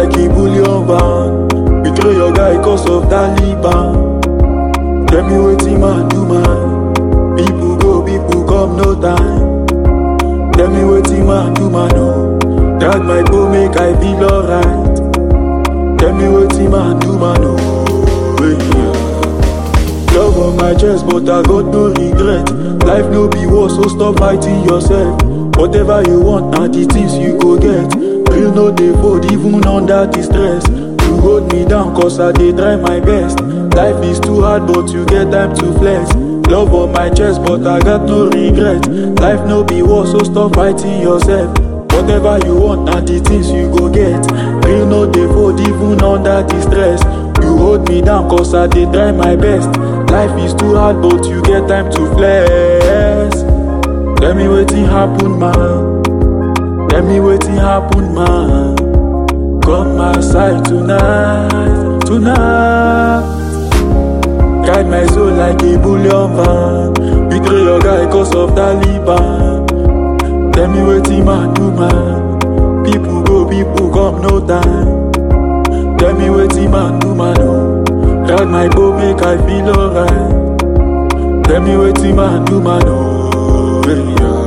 like a bullion van. Betray your guy cause of Taliban. Tell me wetin man do man. People go, people come, no time. Tell me wetin man do man oh. Drag my bow make I feel alright. Tell me wetin man do man oh. Hey, yeah. Love on my chest, but I got no regret. Life no be war, so stop fighting yourself. Whatever you want, now the things you go get. Real no dey fold, even under the stress. You hold me down, cause I dey try my best. Life is too hard, but you get time to flex. Love on my chest, but I got no regret. Life no be war, so stop fighting yourself. Whatever you want, now the things you go get. Real no dey fold, even under the stress. You hold me down, cause I dey try my best. Life is too hard, but you get time to flex. Tell me wetin happen, man. Tell me wetin happen, man. Come my side tonight, tonight. Guide my soul like a bullion van. Betray your guy cause of Taliban. Tell me wetin man do, man. People go, people come, no time. Tell me wetin man do, man. Oh. Drag my bow, make I feel alright. Tell me wetin man do, man. Oh, hey, yeah.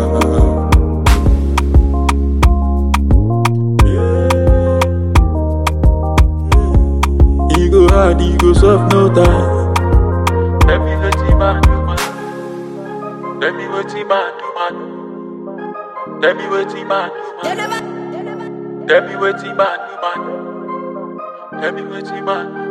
He go hard, he go soft, no time. Tell me wetin man do, man. Tell me wetin man do, man. Tell me wetin man do, man. Tell me wetin man do, man. Tell me wetin man do.